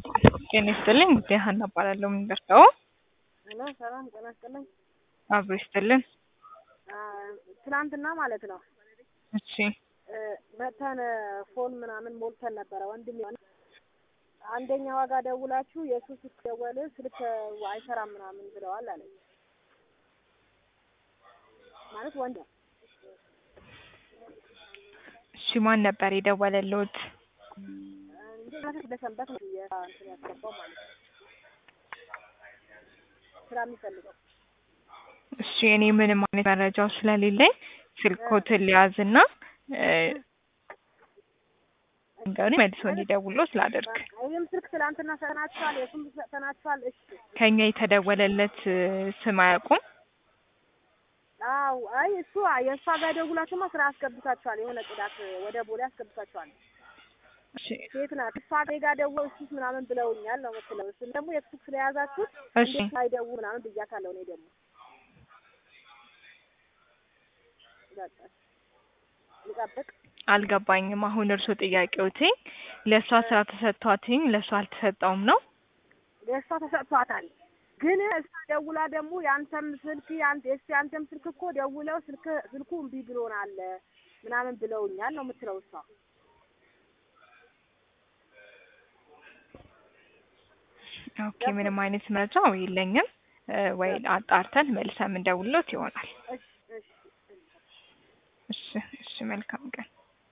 ጤና ይስጥልኝ ጉዳይ ሀና እባላለሁ። ምን ደርሰው ሄሎ ሰላም ጤና ይስጥልኝ። አብሮ ይስጥልን። አ፣ ትናንትና ማለት ነው እሺ እ፣ መተን ፎን ምናምን ሞልተን ነበረ ወንድም የሆነ አንደኛ ዋጋ ደውላችሁ የእሱ ስልክ ደወል ስልክ አይሰራም ምናምን ብለዋል አለ ማለት ወንድ እሺ ማን ነበር የደወለልዎት? እንዴት ለሰንበት ነው የእንትን ያስገባው ማለት ነው ስራ የሚፈልገው እሺ እኔ ምንም አይነት መረጃው ስለሌለኝ ስልኮትን ሊያዝና እ፣ እንግዲህ መልሶ እንዲደውሎ ስላደርግ ይህም ስልክ ትላንትና ሰናችኋል፣ የሱም ሰናችኋል። እሺ ከኛ የተደወለለት እ፣ ስም አያውቁም? አው አይ እሱ የእሷ ጋር ደውላችሁማ ስራ አስገብታችኋል። የሆነ ጽዳት ወደ ቦሌ አስገብታችኋል። እሺ ሴት ናት። እሷ ጋር ደውለው እሱስ ምናምን ብለውኛል ነው የምትለው። እሱም ደግሞ የሱ ስለያዛችሁት እሺ እንዴት አይደውሉ ምናምን ብያታለሁ። እኔ ደግሞ በቃ ልጠብቅ። አልገባኝም። አሁን እርሶ ጥያቄዎትኝ ለእሷ ስራ ተሰጥቷትኝ ለእሷ አልተሰጠውም ነው? የእሷ ተሰጥቷታል። ግን እሷ ደውላ ደግሞ የአንተም ስልክ የአንተ የእሱ የአንተም ስልክ እኮ ደውለው ስልክ ስልኩ እምቢ ብሎናል ምናምን ብለውኛል ነው የምትለው እሷ። ኦኬ ምንም አይነት መረጃው የለኝም። እ፣ ወይ አጣርተን መልሰን የምንደውልሎት ይሆናል። እሺ እሺ እሺ እሺ፣ መልካም ቀን